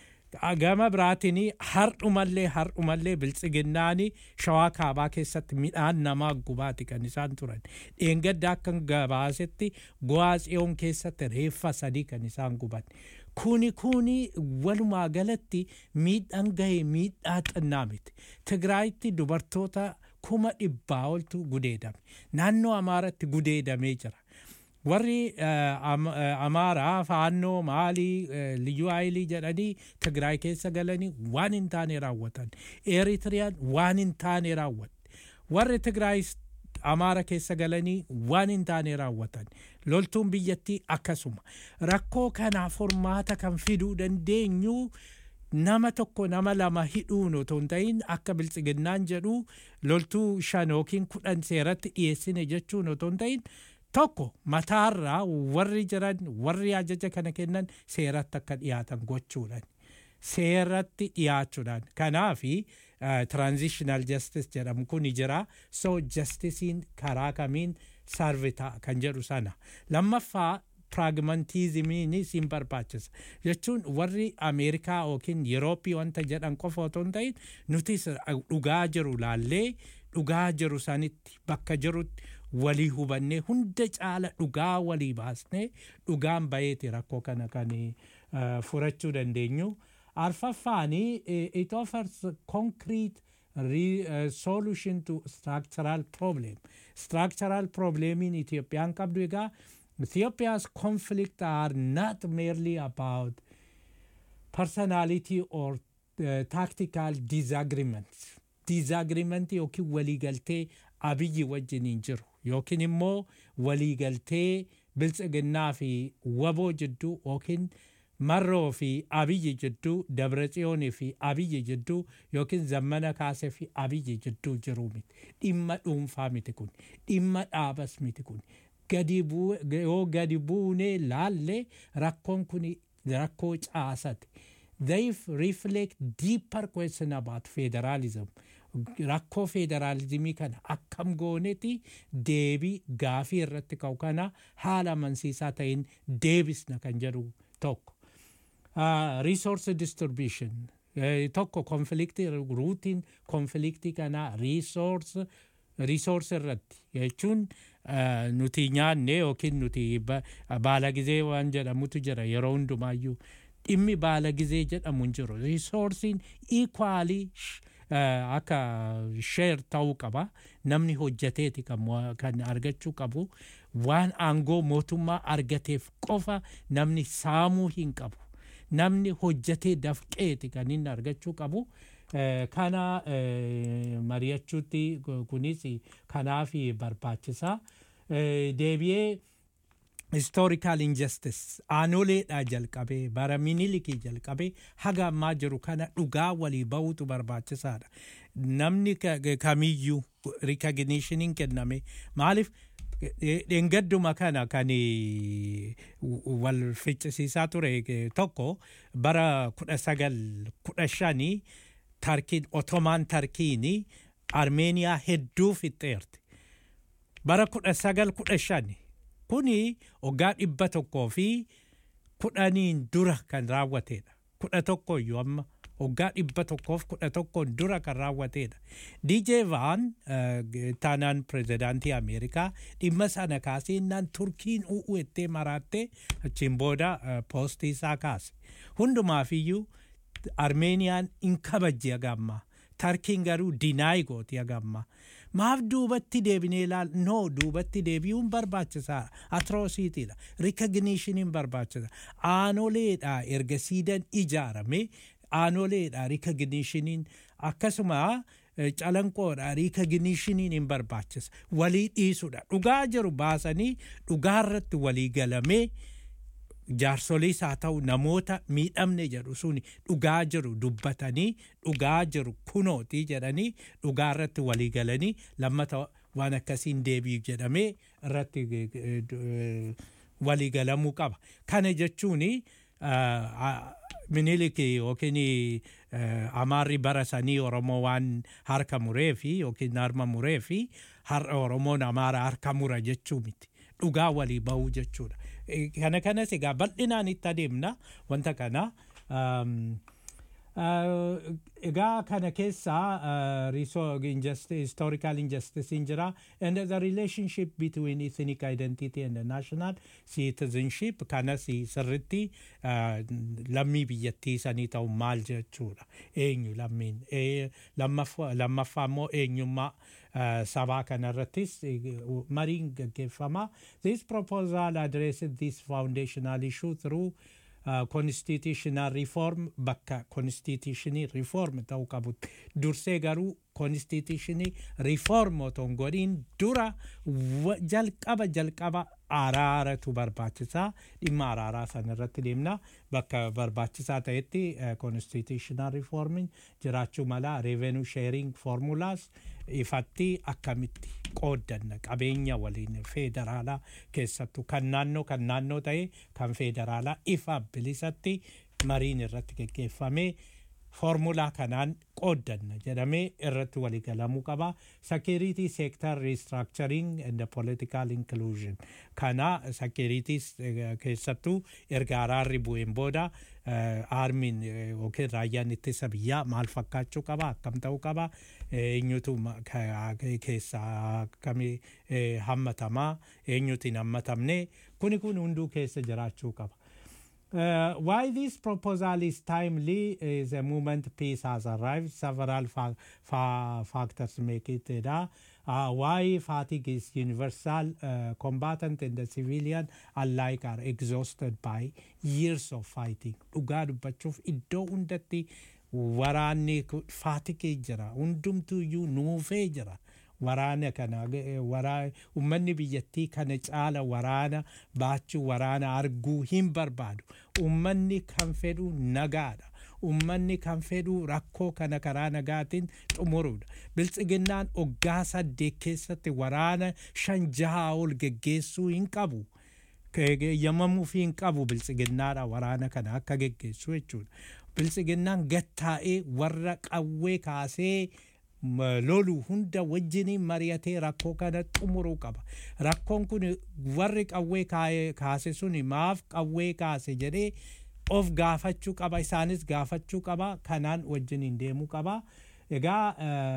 gama biraatiin hardhumallee hardhumallee biltsiginnaani shawaa kaabaa keessatti midhaan namaa gubaati kan isaan turan dheengadda akka gabaasetti go'aa tsiyoon keessatti reeffa sadii kan isaan guban kuni kuni walumaa galatti miidhaan gahee miidhaa xinnaa miti tigraayitti dubartoota kuma dhibbaa oltu gudeedame naannoo amaaratti gudeedamee jira warri eh, am- eh, amaaraa faannoo maalii eh, liyyuu haayilii jedhanii tigraay keessa galanii waan hin taane raawwatan eritiriyaan waan hin taane raawwatte warri tigraay amaara keessa galanii waan hin taane raawwatan loltuun biyyattii akkasuma rakkoo kanaa furmaata kan fiduu dandeenyu nama tokko nama lama hidhuun otoo hin ta'in akka biltsiginnaan jedhu loltuu shan yookiin kudhan seeratti dhiyeessine jechuun otoo hin ta'in tokko mataarraa warri jiran warri ajaja kana kennan seeratti akka dhiyaatan gochuudhaan seeratti dhiyaachuudhaan kanaafi transitional justice jedhamu kun jira so justisiin karaa kamiin sarvita kan jedhu sana lammaffaa pragmatizimiinis hin barbaachisa jechuun warri ameerikaa yookiin yerooppii wanta jedhan qofa otoo hin ta'in nutis dhugaa jiru laallee dhugaa jiru sanitti bakka jirutti walii hubannee hunda caala dhugaa walii baasnee dhugaan bayeeti rakkoo kana kan uh, furachuu dandeenyu arfaffaani uh, it offers concrete re, uh, solution to structural problem structural problem in Ethiopian qabdu egaa Ethiopia's conflict are not merely about personality or uh, tactical disagreements disagreement yookiin waliigaltee abiyyi wajjin hin jiru yookiin immoo waliigaltee biltsiginnaa fi waboo jidduu yookiin marroo fi abiyyi jidduu dabratsiyoonii fi abiyyi jidduu yookiin zammana kaasee fi abiyyi jidduu jiru miti dhimma dhuunfaa miti kun dhimma dhaabas miti kun gadi yoo gadi buunee laalle rakkoon kun rakkoo caasate they reflect deeper question about federalism rakkoo federaalizimii kana akkam goonetti deebii gaafii irratti ka'u kana haala amansiisaa ta'in deebisna kan jedhu tokko resource distribution tokko konfliktii ruutiin konfliktii kana resource resource irratti jechuun nuti nyaanne yookiin nuti baala gizee waan jedhamutu jira yeroo hundumaayyuu dhimmi baala gizee jedhamu hin jiru resoursiin equally akka sheer ta'uu qaba namni hojjateeti kan argachuu qabu waan aangoo mootummaa argateef qofa namni saamuu hin qabu namni hojjatee dafqeeti kan inni argachuu qabu kana mari'achuutti kunis kanaaf barbaachisaa deebi'ee historical injustice aanoleedhaa jalqabee bara minilikii jalqabee haga ammaa jiru kana dhugaa walii ba'uutu barbaachisaadha namni kamiyyuu rikogniishiniin kenname maaliif Dhengadduma kana kan eh, wal ficcisiisaa ture eh, tokko bara kudha sagal kudha shanii tarkiin otomaan tarkiini armeeniyaa hedduu fixxeerti. Bara kudha sagal kudha shani kuni waggaa dhibba tokkoo fi kudhaniin dura kan raawwatedha. Kudha tokko iyyuu amma waggaa dhibba tokkoof kudha tokkoon dura kan raawwatedha. DJ Vaan eh, taanaan pirezidaantii Ameerikaa dhimma sana kaasee innaan Turkiin u'u ettee maraattee achiin booda eh, poostii isaa kaase. Hundumaafiyyuu Armeeniyaan in kabajji agamma. Tarkiin garuu dinaayi gooti agamma. Maaf duubatti deebinee ilaal no duubatti deebi'uun barbaachisaadha. Atroosiitiidha. Rikogniishiniin barbaachisa. Aanoleedha erga siidan ijaarame aanoleedha rikogniishiniin akkasuma eh, calanqoodha rikogniishiniin hin barbaachisa. Walii dhiisudha. Dhugaa jiru baasanii dhugaarratti walii galamee jaarsoliis haa ta'u namoota miidhamne jedhu suni dhugaa jiru dubbatanii dhugaa jiru kunooti jedhanii dhugaa irratti walii galanii lammata waan akkasiin deebi'u jedhamee irratti eh, eh, walii galamuu qaba. Kana jechuun minilik yookiin eh, amaarri bara sanii Oromoo waan harka muree fi yookiin harma muree fi har'a Oromoon amaara harka mura jechuu miti. Dhugaa walii bahuu jechuudha. Eh, Kana kanas egaa bal'inaan itti adeemna wanta kana. Um, Uh, egaa kana keessaa uh, reso- injusti- historical injustice in jira and the relationship between ethnic identity and the national citizenship kanas sirritti uh, lammii biyyattii sanii ta'u maal jechuudha eenyu lammiin Eh, lammaffaa lammaffaa immoo eenyummaa uh, sabaa kanarrattis eh, mariin gaggeeffama this proposal addresses this foundational issue through uh, constitutional reform bakka constitutionii reform ta'uu qabutti dursee garuu constitutionii reform otoo hin godhiin dura wa- jalqaba jalqaba araaratu barbaachisaa dhimma araaraa sana irratti deemna bakka barbaachisaa ta'etti uh, constitutional reforming jiraachuu mala revenue sharing formulas ifatti akkamitti qooddanna qabeenya waliin federaalaa keessattuu kan naannoo kan naannoo ta'e kan federaalaa ifa bilisatti mariin irratti geggeeffamee foormulaa kanaan qooddanna jedhamee irratti waliigalamuu qaba security sector restructuring and the political inclusion kana security keessattuu erga araarri bu'een booda aarmiin yookiin raayyaan ittisa biyyaa maal fakkaachuu qaba akkam ta'uu qaba eenyutu ma- ka- keessaa akkamii eh, hammatamaa eenyutu hin hammatamne kuni kun hunduu keessa jiraachuu qaba. Uh, why this proposal is timely is a moment peace has arrived. Several fa- fa- factors make it uh, uh, why fatigue is universal. Uh, combatant and the civilian alike are exhausted by years of fighting. Dhugaa dubbachuuf iddoo hundatti waraanni ku- faatigee jira. Hundumtuu iyyuu nuufee jira. waraana kana eh, waraa ummanni biyyattii kana caala waraana baachuu waraana arguu hin barbaadu ummanni kan fedhu nagaadha ummanni kan fedhu rakkoo kana karaa nagaatiin xumuruudha biltsiginnaan oggaa saddeet keessatti waraana shan jahaa ol geggeessuu hin qabu eeyyamamuuf hin qabu biltsiginnaadha waraana kana akka geggeessu jechuudha biltsiginnaan gattaa'ee warra qawwee kaasee m- lolu hunda wajjiniin mari'atee rakkoo kana xumuruu qaba rakkoon kun warri qawwee kaa'ee- kaase suni maaf qawwee kaase jedhee of gaafachuu qaba isaanis gaafachuu qaba kanaan wajjiniin deemuu qaba egaa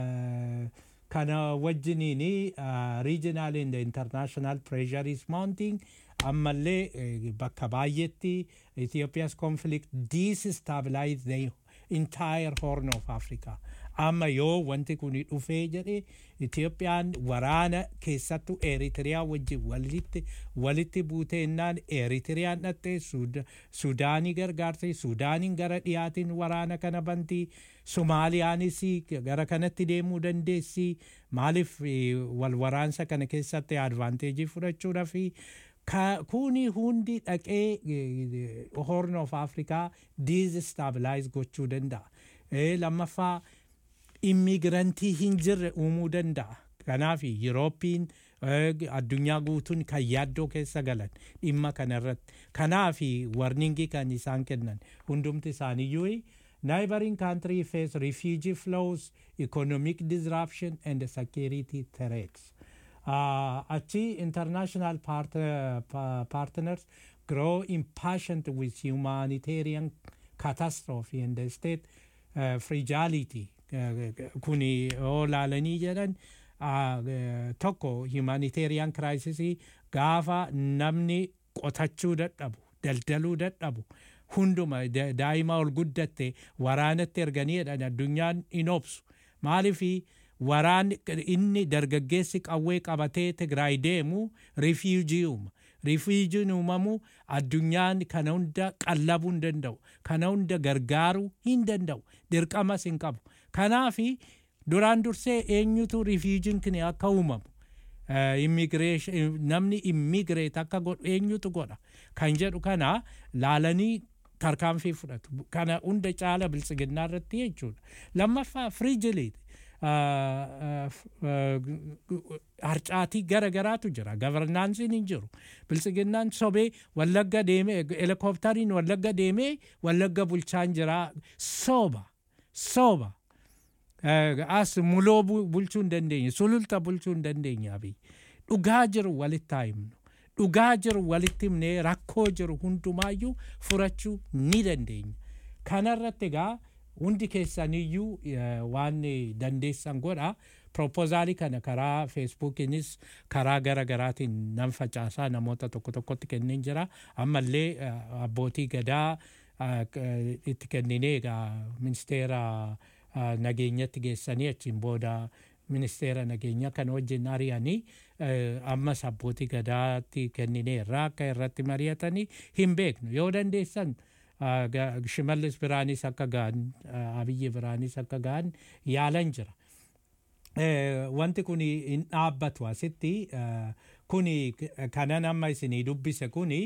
eh, kana wajjiniin regional and international pressure is mounting ammallee eh, bakka baay'eetti Ethiopia's conflict destabilize the entire horn of Africa. Amma yoo wanti kun dhufee jedhe Itiyoophiyaan waraana keessattuu Eritiriyaa wajjin walitti walitti buuteennaan Eritiriyaan dhattee Sudaanii gargaartee Sudaaniin gara dhiyaatiin waraana kana bantii Somaaliyaanis gara kanatti deemuu dandeessi maaliif eh, wal waraansa kana keessatti advaanteejii fudhachuudha fi Ka- kuni hundi dhaqee eh, horn of afrikaa destabilize gochuu danda'a Eh, lammaffaa immigirantii hin jirre uumuu danda'a kanaaf yurooppiin eh, addunyaa guutuun kan yaaddoo keessa galan dhimma kanarratti kanaaf warningii kan isaan kennan hundumti isaaniyyuu neighboring country face refugee flows economic disruption and security threats uh, achi international part, pa- partners grow impatient with humanitarian catastrophe and the state uh, fragility uh, kuni yoo laalanii jedhan uh, uh, tokko humanitarian crisis gaafa namni qotachuu dadhabu daldaluu dadhabu hunduma da- daa'ima ol guddatte waraanatti erganii jedhan addunyaan hin obsu maalifi waraan inni dargaggeessi qawwee qabatee tigraay deemu rifiijii uuma rifiijiin uumamu addunyaan kana hunda qallabuu hin danda'u kana hunda gargaaruu hin danda'u dirqamas hin qabu kanaafi duraan dursee eenyutu rifiijiin kini akka uumamu eh, immigration namni immigireet akka godhu eenyutu godha kan jedhu kana laalanii tarkaanfii fudhatu kana hunda caala biltsiginnaa irratti jechuudha lammaffaa firiijiliiti harcaatii gara garaatu jira gavarnaansiin hin jiru biltsiginnaan sobee wallagga deemee helikooftariin wallagga deemee wallagga bulchaan jira sooba sooba Eh, as muloo bu- bulchuu hin dandeenye sululta bulchuu hin dandeenye abiy dhugaa jiru walitti haa himnu dhugaa jiru walitti himnee rakkoo jiru hundumaayyuu furachuu ni dandeenya kanarratti egaa hundi keessaniyyuu eh, waan dandeessan godha proposaalii kana karaa feesbuukiinis karaa gara garaatiin nan facaasaa namoota tokko tokkotti kenneen jira ammallee eh, abbootii gadaa eh, k- itti kenninee egaa ministeera ah, nageenyatti geessanii achiin booda ministeera nageenyaa kana wajjin ari'anii eh, ammas abbootii gadaatti kennineerra akka irratti mari'atanii hin beeknu yoo dandeessan ah, ga- shimallis biraanis akka ga'an ah, abiyyi biraanis akka ga'an yaalan jira Eh, wanti kun hin dhaabbatu asitti eh, kuni k- kanan amma isinii dubbise kuni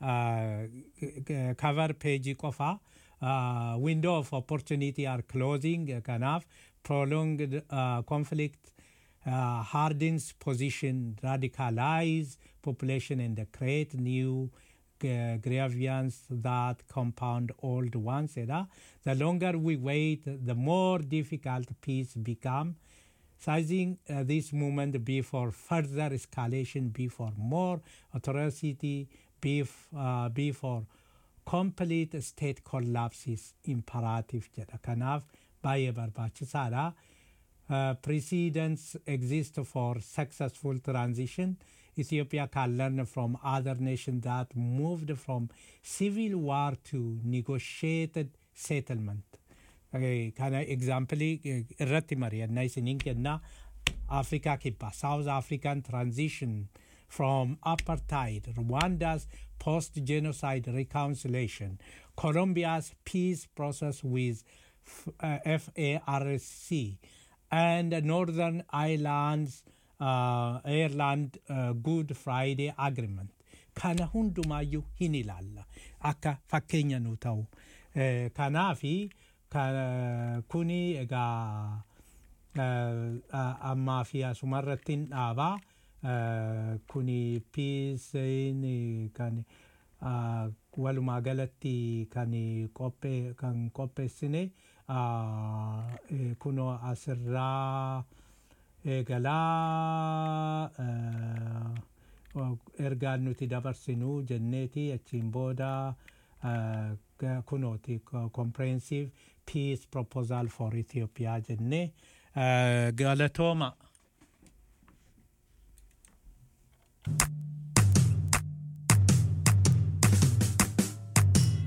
cover page qofa uh, window of opportunity are closing eh, kanaaf prolonged uh, conflict uh, hardens position radicalize population and create new uh, grievance that compound old ones edha the longer we wait the more difficult peace become sizing uh, this movement be for further escalation, be for more atrocity, be, f- uh, be for complete state collapse is imperative jedha kanaaf baay'ee barbaachisaadha uh, precedents exist for successful transition ethiopia can learn from other nations that moved from civil war to negotiated settlement Eh, kana examplii eh, irratti mari'annaa isiniin kenna afrikaa kibbaa south african transition from apartheid rwanda's post genocide reconciliation colombia's peace process with F- uh, farc and northern ireland's uh, ireland uh, good friday agreement kana hundumaayyuu hin ilaalla akka fakkeenya nu ta'u Eh, kanaafi ka- kuni egaa eh, a- ammaa fi asumarratti hin dhaabaa Eh, kuni piisiin kan ah, walumaa galatti kan qophee kan qopheessine ah, eh, kunoo asirraa eegalaa eh, ergaan nuti dabarsinu jenneeti achiin booda eh, ga- kunooti co- comprehensive peace proposal for Ethiopia jennee eh, galatooma